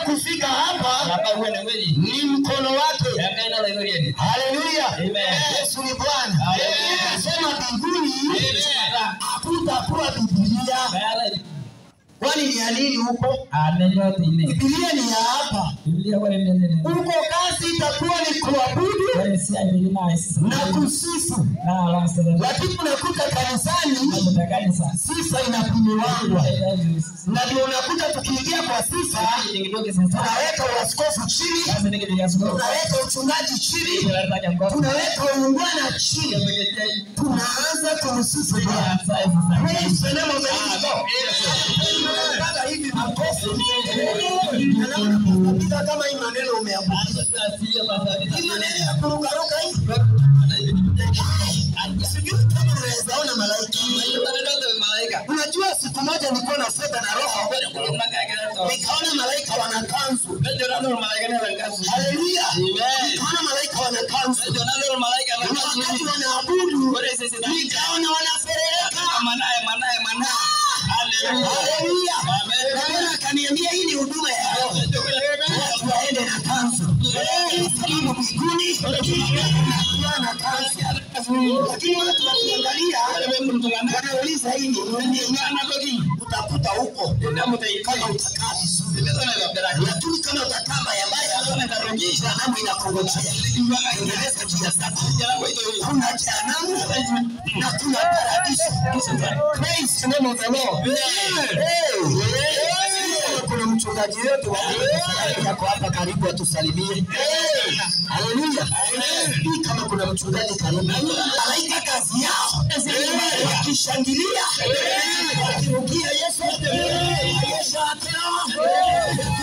kufika hapa Namba uwe na mwezi. ni mkono wake. Yanga ina la ngorieni. Haleluya, Amen. Yesu ni Bwana. Amen. Anasema mbinguni Amen. hakutakuwa Biblia, Bayala. kwani ni ya nini huko? Anenyo tine. Biblia ni ya hapa. Biblia kwa nene nene. Huko kazi itakuwa ni kuabudu Kwa si milima isi. na kusifu, Na ala sere. lakini unakuta kanisani Hapo kanisa. sifa inapimiwangwa, na ndio unakuta tukiingia kwa sifa tunaweka uaskofu chini, tunaweka uchungaji chini, tunaweka uungwana chini, tunaanza kumsifu Bwana. Praise the name of the living God. Mpaka hivi makofi. Anaona kupiga kama hii maneno umeambukiza. Hii maneno ya kurukaruka hii. Sijui kama unaweza ona malaika. Unajua siku moja nilikuwa na fedha na roho. Nikaona malaika wana kanzu. Haleluya. Nikaona malaika wana kanzu. Na wakati wanaabudu, nikaona wanaferereka. Haleluya. Na Bwana akaniambia hii ni huduma ya roho. Watu waende na kanzu. Maskini mbinguni wakiwa na kanzu. Lakini watu wakiangalia wanauliza hii ni nini? Utakuta huko kama utakaa vizuri. Lakini kama utakaa mbaya mbaya, jehanamu inakungojea. Tengeneza njia zako. Kuna jehanamu na kuna paradiso. Praise the name of the Lord. Hey. Kuna mchungaji wetu yako hapa karibu atusalimie. Haleluya. Hii kama kuna mchungaji karibu. Malaika kazi yao. Wakishangilia. Wakirukia Yesu. Yesu apewa.